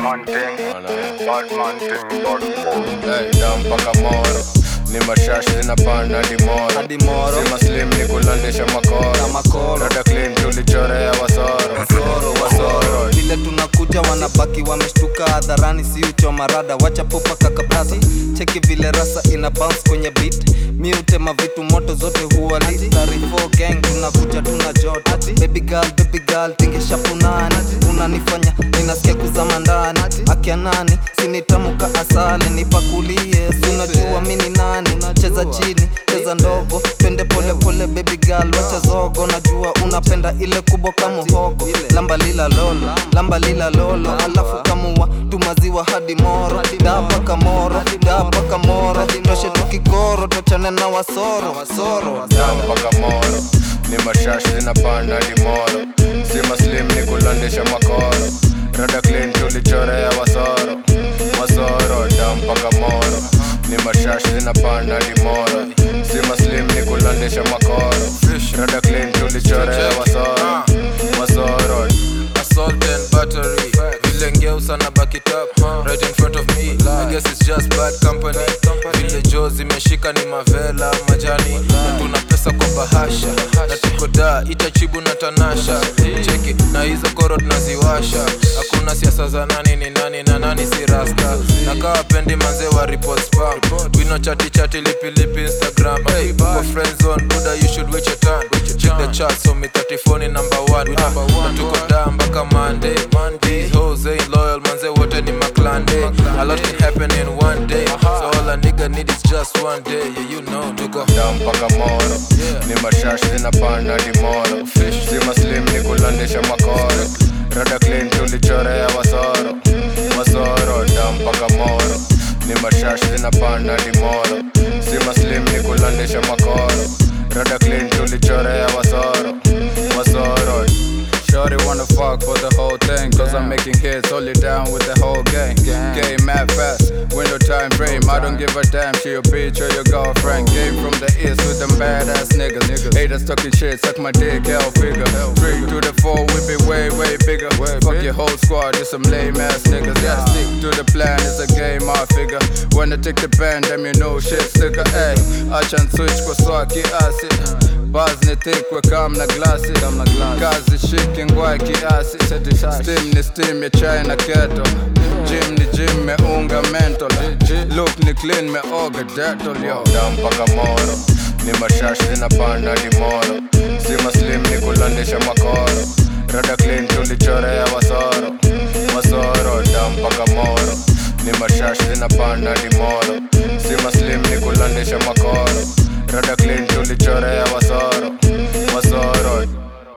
man thing, bad man thing, bad man. Hey, down mpaka moro ni mashash zinapanda hadi moro hadi moro sima slim ni kulandisha makoro na makoro rada clean tulichorea wasoro wasoro wasoro vile tunakuja wanabaki wameshtuka hadharani si uchoma rada wacha popa kakabasi cheki vile rasa ina bounce kwenye beat mi utema vitu moto zote huwa lit 34 gang tunakuja tuna joto baby girl baby girl tingisha punani unanifanya ninasikia kuzama ndani akia nani sinitamuka asali nipakulie sinajua mini nani cheza chini cheza ndogo twende pole pole baby girl wacha zogo najua unapenda ile kubwa kama hogo lamba lila lolo lamba lila lolo alafu kamua tumaziwa hadi moro dapa kamoro dapa kamoro toshe tukigoro tochane na wasoro wasoro down mpaka moro ni mashash zinapanda hadi moro sima slim ni kulandisha makoro rada clean tulichorea wasoro wasoro down mpaka moro ni mashash zinapanda hadi moro sima slim ni kulandisha makoro rada clean tulichorea wasoro wasoro assault and battery vile ngeusa na back it up right in front of me I guess it's just bad company vile jo zimeshika ni mavela majani na tuna pesa kwa bahasha na tuko da itachibu na tanasha cheki na hizo koro tunaziwasha hakuna siasa za nani ni nani na nani si rasta na kawa pendi manze wa report spam wino chati chati lipi lipi instagram hey, kwa friend zone buda you should wait your turn check the chart so me 34 ni number 1 na tuko da mpaka monday these hoes ain't loyal manze wote ni maklande a lot can happen in one day so all a nigga need is just one day yeah you know tuko down mpaka moro ni mashash zinapanda hadi moro sima slim ni kulandisha makoro rada clean tulichorea wasoro wasoro down mpaka moro ni mashash zinapanda hadi moro sima slim ni kulandisha makoro rada clean tulichorea wasoro wasoro Shorty wanna fuck for the whole thing Cause I'm making hits, hold it down with the whole gang Game mad fast, window time frame I don't give a damn, she your bitch or your girlfriend Came from the east with them badass niggas Haters talking shit, suck my dick, hell figure Three to the four, we be way, way bigger Fuck your whole squad, just some lame ass niggas Yeah, stick to the plan, it's a game, I figure When I take the pen, damn you know shit sticker Ay, acha switch kwa swaki asi Buzz ni thick, we kam na glasi Kazi shiki ngwa kiasi Steam ni steam ya chai na keto Gym ni gym meunga mental Look ni clean meoga detol yo down mpaka moro ni mashash zinapanda hadi moro sima slim ni kulandisha makoro rada clean tulichorea wasoro wasoro down mpaka moro ni mashash zinapanda hadi moro sima slim ni kulandisha makoro rada clean tulichorea wasoro